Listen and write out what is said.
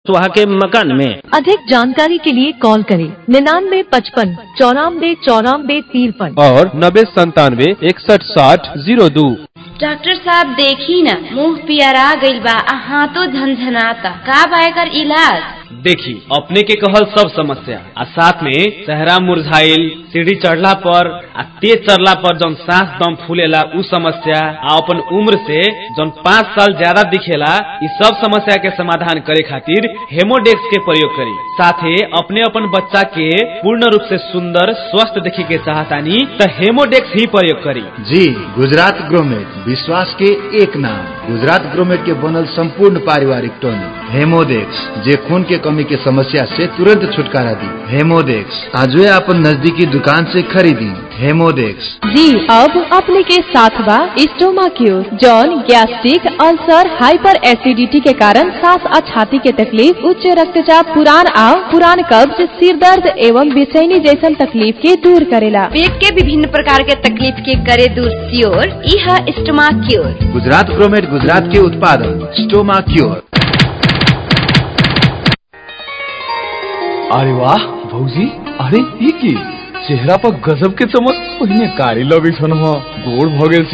वहाँ के मकान में अधिक जानकारी के लिए कॉल करें निन्यानवे पचपन चौरानवे चौरानवे तिरपन और नब्बे संतानवे इकसठ साठ जीरो दो डॉक्टर साहब देखी न मुंह पियरा गइल बा आ हाथों झनझनाता का बा एकर इलाज देखी अपने के कहल सब समस्या आ साथ में चेहरा मुरझाइल सीढ़ी चढ़ला पर आ तेज चढ़ला पर जौन सांस दम फूलेला उ समस्या आ अपन उम्र से जौन पाँच साल ज्यादा दिखेला इ सब समस्या के समाधान करे खातिर हेमोडेक्स के प्रयोग करी साथे अपने अपन बच्चा के पूर्ण रूप से सुंदर स्वस्थ देखे के चाहतानी त हेमोडेक्स ही प्रयोग करी जी गुजरात ग्रोमेट विश्वास के एक नाम गुजरात ग्रोमेट के बनल संपूर्ण पारिवारिक टॉनिक हेमोडेक्स जे खून के कमी के समस्या से तुरंत छुटकारा दी हेमोडेक्स आजवे अपन नजदीकी दुकान से खरीदी हेमोडेक्स जी अब अपने के साथ बा स्टोमा क्यूर जौन गैस्ट्रिक अल्सर हाइपर एसिडिटी के कारण सांस और छाती के तकलीफ उच्च रक्तचाप पुरान आओ पुरान कब्ज सिर दर्द एवं बेचैनी जैसन तकलीफ के दूर करेला पेट के विभिन्न प्रकार के तकलीफ के करे दूर सियोर इह स्टमा क्योर गुजरात ग्रोमेट गुजरात के उत्पादन स्टोमा क्योर अरे वाह भौजी अरे ई की चेहरा पर गजब के चमक पहिने कारी लगे छन गोड़ भ गेल